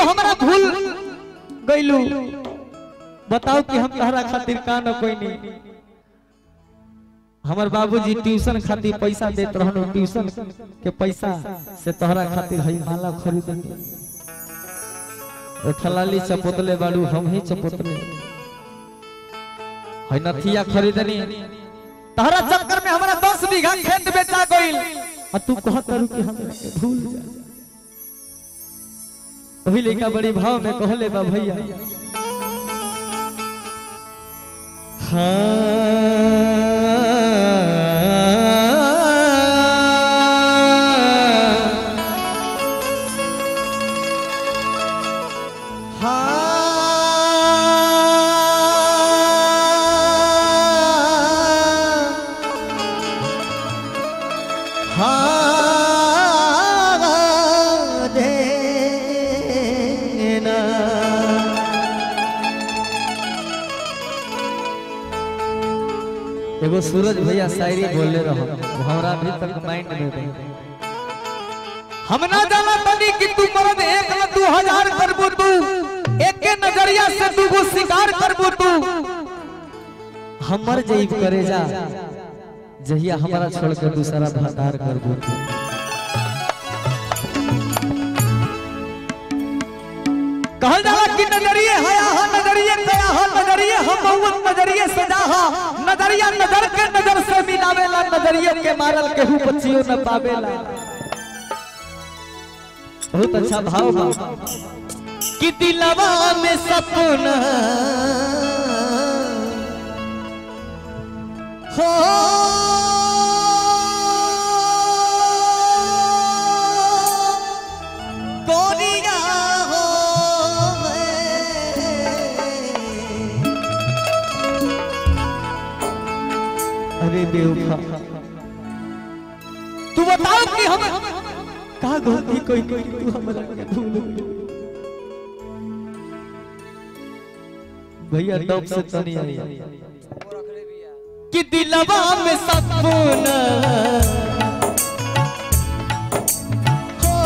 तू हमरा भूल गइलू बताओ कि हम तहरा खातिर का न कोई नहीं हमर बाबूजी ट्यूशन खातिर पैसा देत रहन ट्यूशन के पैसा से तोहरा खातिर हई माला खरीद ओ खलाली चपोतले बाड़ू हम ही चपोतले हई नथिया खरीदनी तहरा चक्कर में हमरा 10 बीघा खेत बेचा गइल आ तू कहत रहू कि हम भूल जा वही लड़का बड़ी भाव में कहले बा भैया एगो सूरज भैया शायरी बोले रहो हमरा अभी तक माइंड में रहे हम ना जाना तनी कि तू मर्द एक न दू हजार करबू तू एक के नजरिया से तू को शिकार करबू तू हमर जईब करे जा जहिया हमारा छोड़ के दूसरा भतार करबू तू कहल जाला कि नजरिए हया हा नजरिए कया हा नजरिए हम बहुवन नजरिए सजा हा नजरिया नजर के नजर से मिलावेला नजरिए के मारल केहू बच्चियों न पावेला बहुत अच्छा भाव बा कि दिलवा में सपना हो गोरिया हो अरे बेवफा तू बताओ कि हम का गलती कोई कोई तू हमरा के भूल गई? भैया टॉप से तनी आई कि दिलवा में सपना हो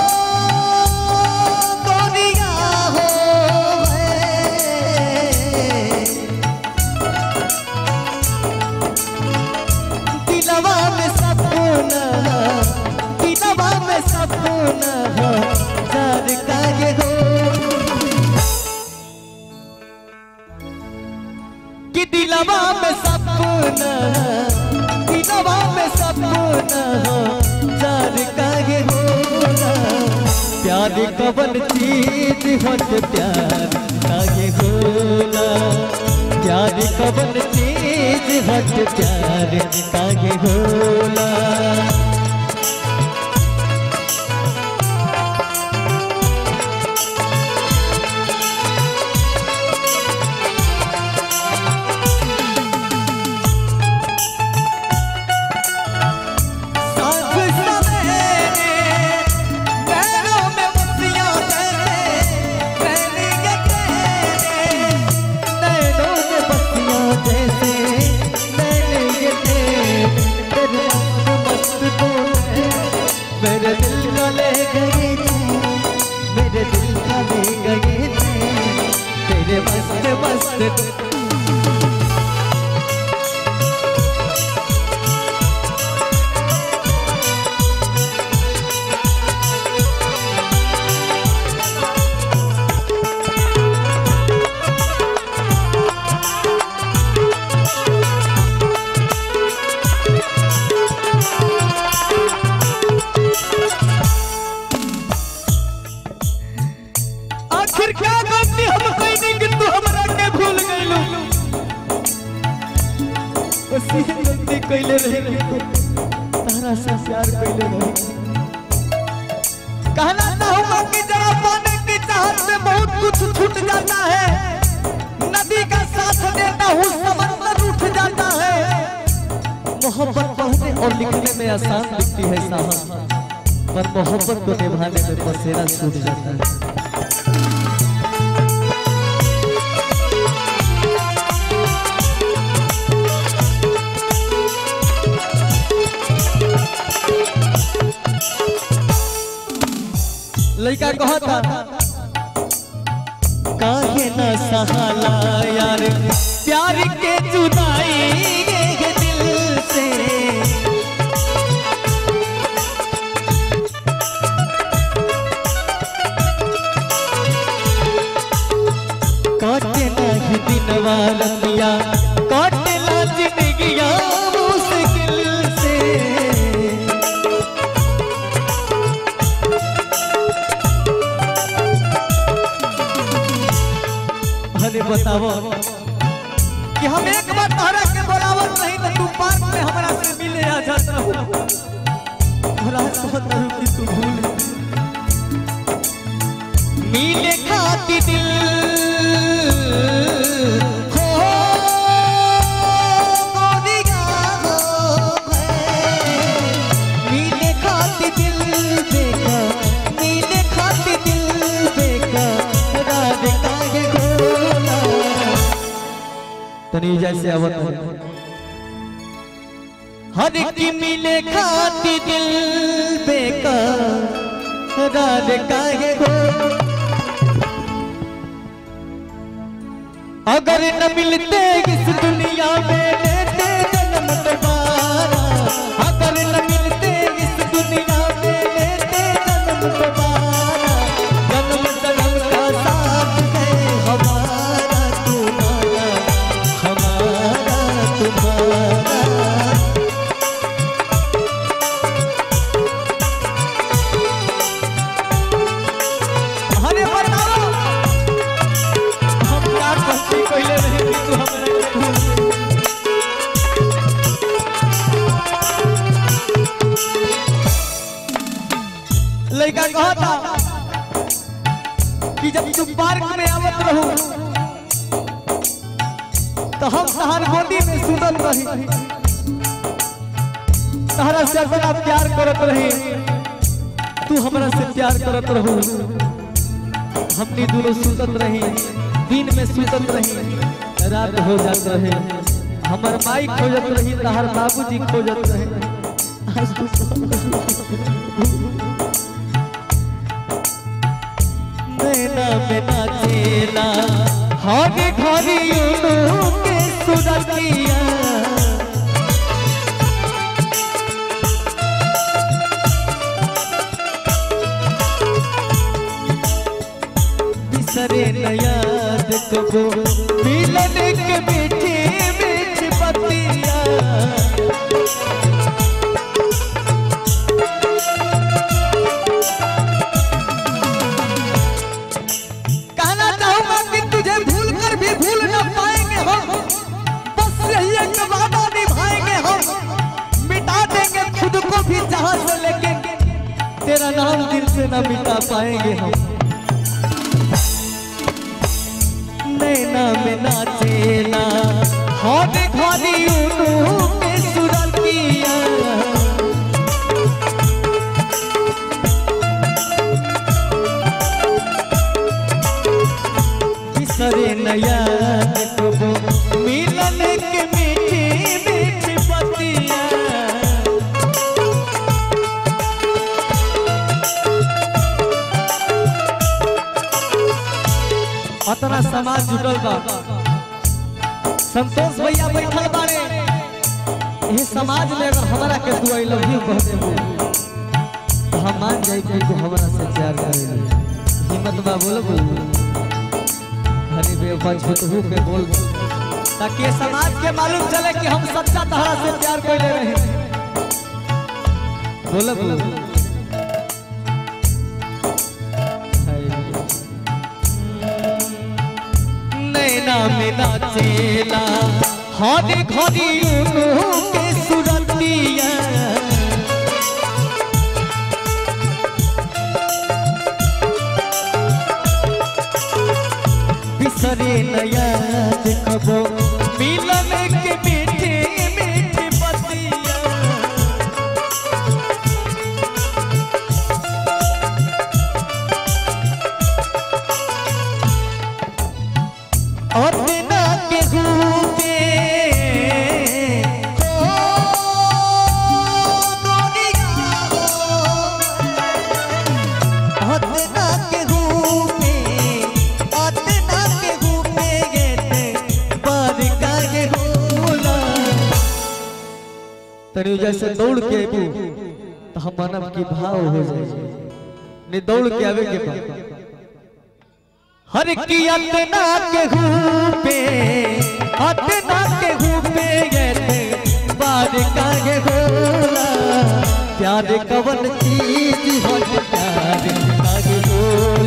गोरिया हो दिलवा में सपना दिलवा में सपना जार का ये हो कि दिलवा में सपना दिलवा में सपना जार का ये होला प्यार कवन चीज हट प्यार का ये होला प्यार कवन चीज हट प्यार का ये होला साथ सवेरे पैरों में बत्तियां जैसे पहले ये तेरे नैनों में बत्तियां जैसे मैंने ये तेरे तेरे मस्त मस्त तो मेरे दिल का ले गए थे मेरे दिल का ले गए थे तेरे मस्त मस्त आखिर क्या गलती हम कइनी कि तू हमरा के भूल गइलू उसी गलती कइले रही तारा से प्यार कइले रही कहना चाहूंगा कि जरा पाने की चाहत में बहुत कुछ छूट जाता है नदी का साथ देता हूँ समंदर उठ जाता है मोहब्बत पढ़ने और लिखने में आसान दिखती है साहब पर मोहब्बत को निभाने में पसेरा छूट जाता है लड़का कहता काहे न सहाला यार प्यार के जुदाई ये दिल से काटे नहीं दिनवा रतिया काटे ना जिंदगिया मुश्किल से अरे बताओ कि हम एक बार तोहरा के बोलावत नहीं तो तू पार्क में हमरा से मिले आ जात रहू तोहरा कहत रहू कि तू भूल मिले खाती दिल हो गोरिया हो मिले खाती दिल देखा मिले खाती दिल देखा राज काहे गोला तनी जैसे आवत हो हर की मिले खाती दिल बेका राज काहे गोला अगर न मिलते इस दुनिया में लेते जन्म दोबारा अगर न मिलते इस दुनिया में लेते जन्म दोबारा जन्म जन्म का साथ है हमारा तुम्हारा हमारा तुम्हारा अरे बताओ हम क्या करती पहले नहीं कि तू हमरा के भूल गई। लड़का कहा था कि जब तू पार्क में आवत रहू तो हम तहार गोदी में सुतल रही तहरा से बड़ा प्यार करत रही तू हमरा से प्यार करत रहू हमनी दोनों सुतत रही दिन में सुतत रही रात हो जात रहे हमर माई खोजत रही तहर बाबूजी खोजत रहे आज तू नैना में नाचेला हर घड़ी उनु के सुरतिया बिसरे न याद कबो मिलन के मीठी मीठी पतिया कहना चाहूंगा कि तुझे भूल कर भी भूल न पाएंगे हम बस यही एक वादा निभाएंगे हम मिटा देंगे खुद को भी जहां से लेकिन तेरा नाम दिल से न मिटा पाएंगे हम नैना में नाचेला हौद घड़ी उनु के सुरतिया बिसरे नया कबो मिलन के मीठी मीठी पतिया अतना समाज जुटल बा संतोष भैया बैठल बारे ये समाज में अगर हमारा के तू आई लव यू कह देबो तो हम मान जाए कि तू हमारा से प्यार करेला हिम्मत बा बोलो बोलो हनी बेवफा झूठू के बोल ताकि ये समाज के मालूम चले कि हम सच्चा तहरा से प्यार कोई ले रहे हैं बोलो बोलो नैना में नाचेला हर घड़ी उनु के सुरतिया बिसरे नया देखबो मिलन के मीठे मीठे पतिया अपना के रूपे हो गोरिया हो अपना के रूपे अपना तनी जैसे दौड़ के अबू तो हम मानव की भाव हो जाए नहीं दौड़ के आवे के बाद हर की अतना के पे अतना के पे गए बार कागे होला प्यार कवन चीज हो प्यार कागे होला